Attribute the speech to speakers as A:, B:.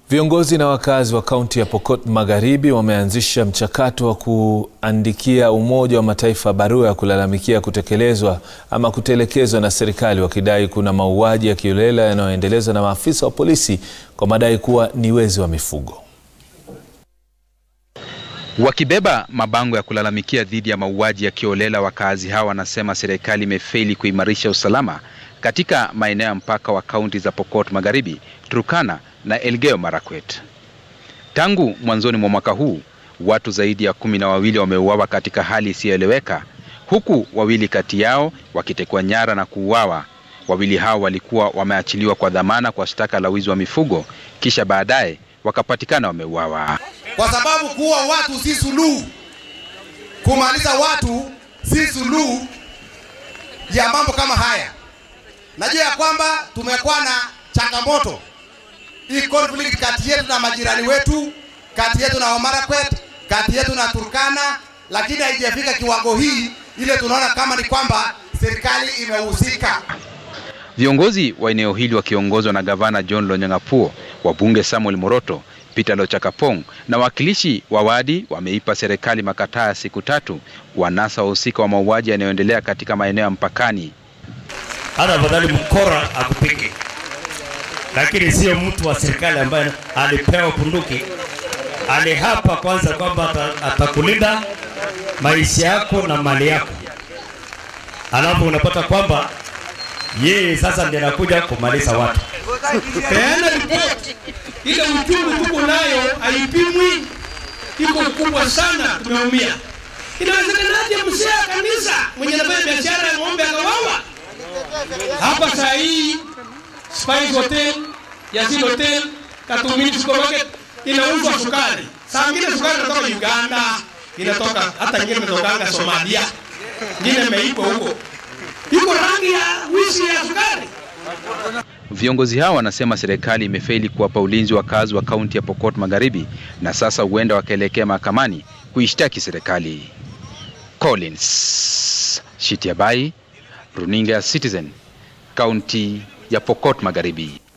A: Viongozi na wakazi wa kaunti ya Pokot Magharibi wameanzisha mchakato wa kuandikia Umoja wa Mataifa barua ya kulalamikia kutekelezwa ama kutelekezwa na serikali wakidai kuna mauaji ya kiolela yanayoendelezwa na maafisa wa polisi kwa madai kuwa ni wezi wa mifugo.
B: Wakibeba mabango ya kulalamikia dhidi ya mauaji ya kiolela, wakazi hawa wanasema serikali imefeli kuimarisha usalama katika maeneo ya mpaka wa kaunti za Pokot Magharibi, Turkana na Elgeyo Marakwet. Tangu mwanzoni mwa mwaka huu watu zaidi ya kumi na wawili wameuawa katika hali isiyoeleweka, huku wawili kati yao wakitekwa nyara na kuuawa. Wawili hao walikuwa wameachiliwa kwa dhamana kwa shtaka la wizi wa mifugo, kisha baadaye wakapatikana wameuawa.
C: Kwa sababu kuua watu si suluhu, kumaliza watu si suluhu ya mambo kama haya. Najua ya kwamba tumekuwa na changamoto hii conflict kati yetu na majirani wetu, kati yetu na Wamarakwet, kati yetu na Turkana, lakini haijafika kiwango hii ile tunaona kama ni kwamba serikali imehusika.
B: Viongozi wa eneo hili wakiongozwa na gavana John Lonyangapuo, wabunge Samuel Moroto, Peter Lochakapong na wakilishi wa wadi wameipa serikali makataa ya siku tatu kuwanasa wahusika wa mauaji yanayoendelea katika maeneo ya mpakani.
D: hata afadhali mkora akupige, lakini sio mtu wa serikali ambaye alipewa bunduki. Alihapa kwanza kwamba ata- atakulinda maisha yako na mali yako, alafu unapata kwamba yeye sasa ndiye anakuja kumaliza watu.
E: peana ripoti ile uchungu tuko nayo haipimwi, iko kubwa sana, tumeumia. Inawezekanaje mzee wa kanisa mwenye anafanya biashara ya ng'ombe akawawa hapa saa hii? Spice Hotel, Yasin Hotel, Katumini Supermarket inauzwa sukari, saa ingine sukari inatoka Uganda, inatoka hata ingine imetokanga Somalia, ingine imeikwa huko, iko rangi ya wizi ya sukari.
B: Viongozi hao wanasema serikali imefeli kuwapa ulinzi wakazi wa kaunti ya Pokot Magharibi na sasa huenda wakaelekea mahakamani kuishtaki serikali. Collins Shitiabai, runinga ya Citizen, kaunti ya Pokot Magharibi.